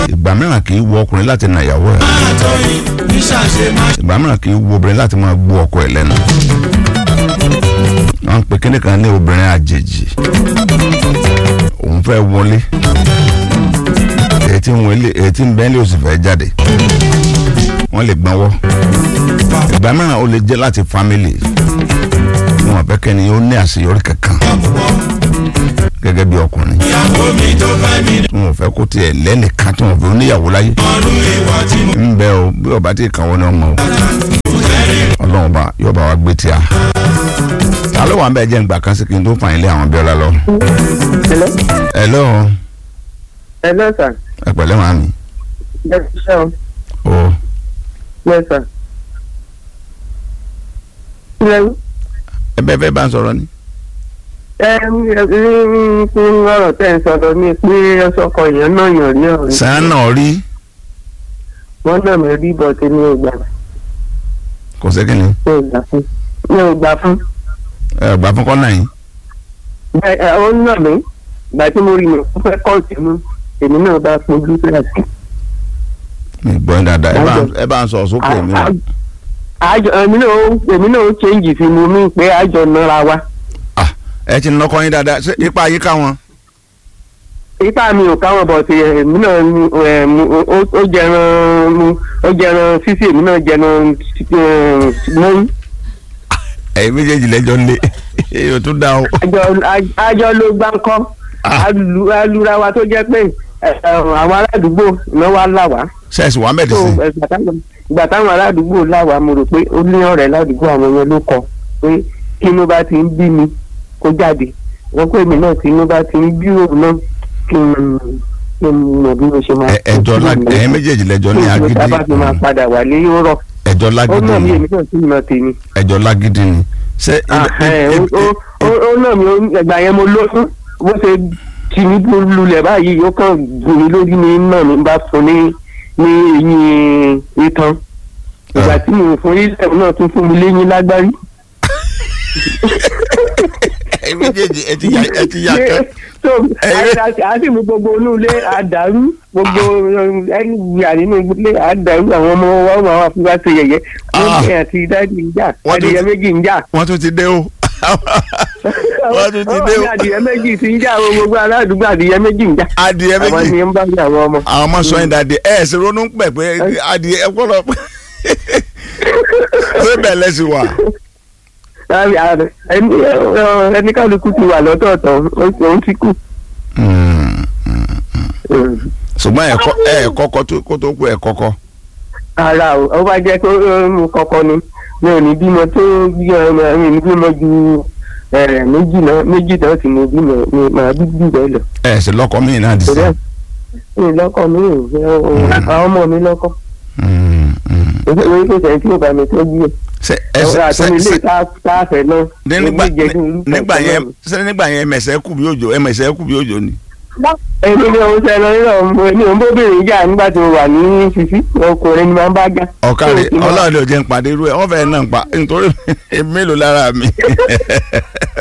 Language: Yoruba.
ìgbà mìíràn kì í wo ọkùnrin láti na ìyàwó ẹ̀ àtọyìn níṣàṣe má ìgbà mìíràn kì í wo obìnrin láti máa gbó ọkọ ẹ̀ lẹ́nu wọ́n ń pe kíní kan ní obìnrin àjèjì òun fẹ́ wọlé èyí tí ń wọlé èyí tí ń bẹ́ńlẹ̀ òsì fẹ́ jáde wọ́n lè gbọ́nwọ́ ìgbà mìíràn ó lè jẹ́ láti fámìlì wọn fẹ́ kẹ́ni ó ní àṣeyọrí kankan gẹ́gẹ́ bí ọkùnrin ìyàwó mi tó fẹ́ mi tí wọn fẹ́ kó tiẹ̀ lẹ́nìkan tí wọn fẹ́ oníyàwó láyé ọdún ìwà tí mo ń bẹ o bí ọba tí kàn wọ́n ní ọmọ o ọlọ́run bá yóò bá wa gbé tí a ta ló wà ń bẹ jẹ́ ǹgbà kan sí kí n tó fà yín lé àwọn bíọ́lá lọ. Hello? hello Hello, sir. ẹ pẹ̀lẹ́ màá mi Yes, sir. o Yes, sir. Hello? ẹ bẹ́ẹ̀ fẹ́ bá ń sọ̀rọ̀ ni. Ẹ ní fún ọ̀rọ̀ tẹ́ ń sọ̀rọ̀ ní pé ọ̀sọ́kọ̀ yẹn náà yàn ní ọ̀rẹ́. sàn náà rí Wọ́n náà mi rí bọ̀ tí mi ò gbà kò sí kíni mi ò gbà fún. Mi ò gbà fún. ẹ gbà fún kọ́nà yín Bẹ́ẹ̀ ẹ, ó ń nà mí. Ìgbà tí mo rí mi, ó fẹ́ kọ́ọ̀tì mú. Èmi náà bá pojú kíláàsì. mi gbọ́ yín dáadáa ẹ bá- ẹ bá ń sọ sókè mi wá. Àjọ èmi náà ó èmi náà ó change sí mi mí pé àjọ nara wa. ẹ ti nọkọ yín dáadáa ṣé ipa yín ká wọn. ipa mi ò káwọn bọ̀ sí èmi náà ní, ẹ̀, mu- ó- ó jẹran mu ó jẹran sísè èmi náà jẹran mọ́yìn. ẹ̀yin méjèèjì lẹ́jọ́ lé èyí tún dá o. àjọ àjọ ló gbá ń kọ́ Ah. Alu- alura wa tó jẹ́ pé ẹ̀, àwọn aládùúgbò náà wá là wá. sẹ́ẹ̀sì wà tó mẹ́dísìn. ẹ̀, ìgbà táwọn- ìgbà táwọn aládùúgbò là wá mo rò pé ó ní ọ̀rẹ́ ládùúgbò àwọn yẹn ló kọ pé kí inú bá ti ń bí mi kó jáde wọ́n pé èmi náà tí inú bá ti ń bí òun náà kí n kí n mọ̀ bí mo ṣe máa. Ẹ- ẹjọ́ lá- ẹ̀yin méjèèjì lẹ́jọ́ ní kí n agídí bá fi máa padà wálé yóò rọ̀ ẹjọ́ ó lágídí náà mi ni èmi náà sì mọ̀ tèmi. ẹjọ́ lágídí ni. ṣé Ah, ẹ̀, ó- ó- ó- ó náà mi ó- ẹgbà yẹn mo lóyún bó ṣe tì mí bó lulẹ̀ báyìí ó kàn gùn mí lórí ní náà mi bá fún ní ní eyín itan ìgbà Ah. tí mo fún ilẹ̀ náà tún fún mi léyìn lágbárí. ẹ̀yin méjèèjì ẹ ti yà ẹ ti yà kẹ́. so Ẹ̀yin- a- a- a sì mú gbogbo inú ilé àdàrú gbogbo ẹni wíwà nínú ilé àdàrú àwọn ọmọ wa ó máa wá fún wa ṣe yẹ̀yẹ́ Ah. wọ́n bẹ̀rẹ̀ àti dáàdì ń jà Wọ́n tún adìyẹ ti- méjì ń jà. wọ́n tún ti dé o. wọ́n tún ti dé Ó o. ní adìyẹ méjì ti ń jà o gbogbo aládùúgbò adìyẹ méjì ń jà. adìẹ àwọn méjì ni ń bá ní àwọn ọmọ. àwọn ọmọ sọ yín dáadé ẹ ẹ sì ronú pẹ pé adìẹ ẹ kọlọ ṣé bẹ́ẹ̀ lẹ́sìn wà. Láàbì ààrẹ, ẹni ẹ, ẹni kálukú ti wà lọ́tọ̀ọ̀tọ̀ ó- òun ti kú. ṣùgbọ́n ẹ kọ́ ẹ kọ́kọ́ tó- kó tó kú ẹ kọ́kọ́. ara o ó bá jẹ́ pé ó mú kọ́kọ́ ni mi ò ní bímọ tó bí ọmọ mi ní bímọ ju ẹ, méjì náà méjì náà sì ní bímọ mi màá bí jù bẹ́ẹ̀ lọ. ẹ sì lọ́kọ mí náà dì sí. torí ẹ mi lọ́kọ mi ò fẹ́ o- àwọn ọmọ mi lọ́kọ èyí kò sẹ́yìn tí ò bá mi tọ́jú ẹ̀. ṣe ẹ ọ̀rọ̀ ṣe àtúnilé ṣe táàfẹ́ náà nígbà èmi jẹ́ kí n lùkọ́ nígbà yẹn náà. ṣe nígbà yẹn ẹmẹsẹ kù bí òjò ẹmẹsẹ kù bí òjò ni. èmi ni òun sẹ́nu nínú ọmọ èmi ò ń bóbìnrin jà nígbà tí mo wà ní fífi ọkùnrin ni máa ń bá jà. ọ̀kadì Tó o ti mọ̀. ọlọ́run ló jẹ́ ń pàdé irú ẹ̀ wọ́n fẹ́ẹ́ náà ń pa nítorí mélòó lára mi.